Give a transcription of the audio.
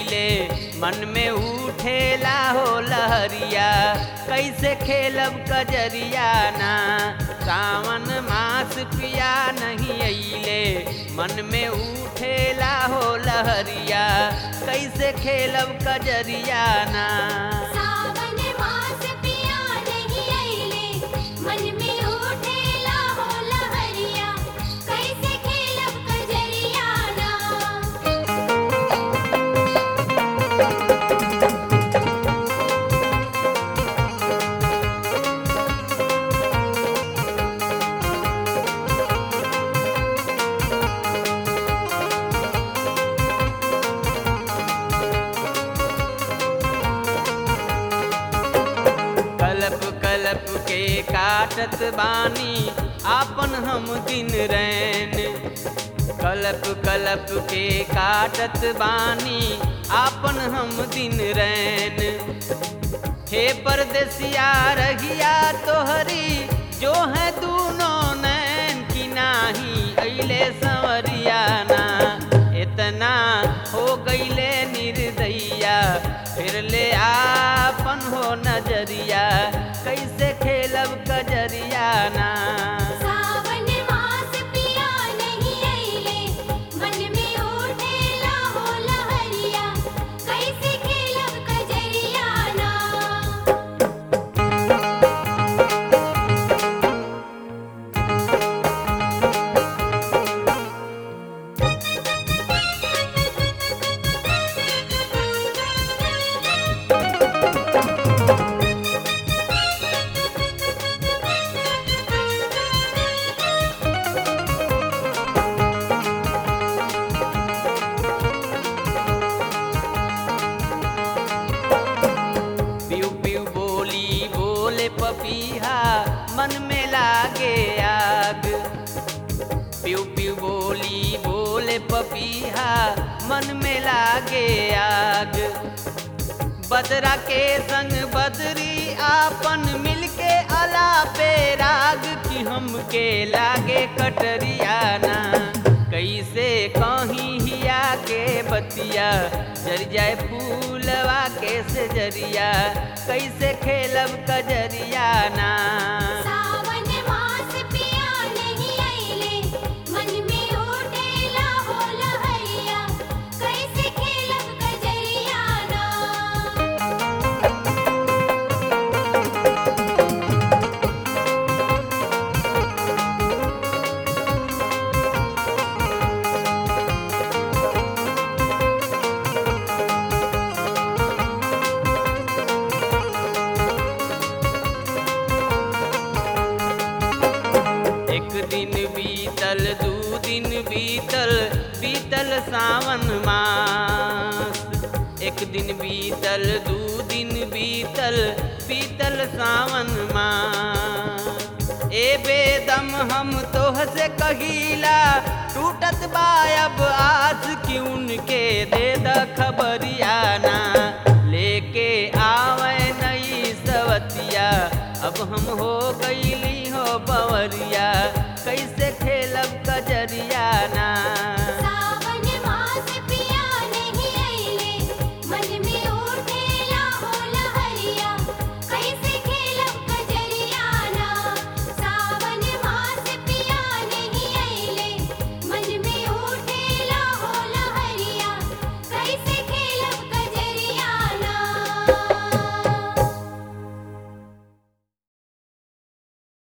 अइले मन में उठेला हो लहरिया कैसे खेलब कजरिया ना सावन मास पिया नहीं अइले मन में उठेला हो लहरिया कैसे खेलब कजरिया ना सावन मास पिया नहीं आइले मन में उठेला हो लहरिया कैसे खेलब कजरिया ना कलप कलप के काटत बानी आपन हम दिन रैन कलप कलप के काटत बानी आपन हम दिन रैन हे परदेसिया रहिया तोहरी जो है दूनो नैन की नाही अइले संवरिया ना इतना हो गईले निर्दैया फिर ले आपन हो नजरिया कैसे खेलब कजरिया ना सावन मास पिया नहीं आइले मन में उठेला हो लहरिया कैसे खेलब कजरिया ना पियू पियू बोली बोले पपीहा मन में लागे आग पियू पियू बोली बोले पपीहा मन में लागे आग बदरा के संग बदरी आपन मिलके अला पे राग की हमके लागे कटरिया ना कैसे कहीं हिया के बतिया जर जाए फूलवा के से जरिया कैसे खेलब कजरिया ना सावन मास पिया नहीं आइले मन में उठेला हो लहरिया कैसे खेलब कजरिया ना एक दिन बीतल दू दिन बीतल बीतल सावन मास एक दिन बीतल दू दिन बीतल बीतल सावन मास ए बेदम हम तोह से कहिला टूटत बायब आस की उनके दे द खबरिया ना लेके आवे नई सवतिया अब हम हो गईली हो बवरिया कैसे खेलब कजरिया ना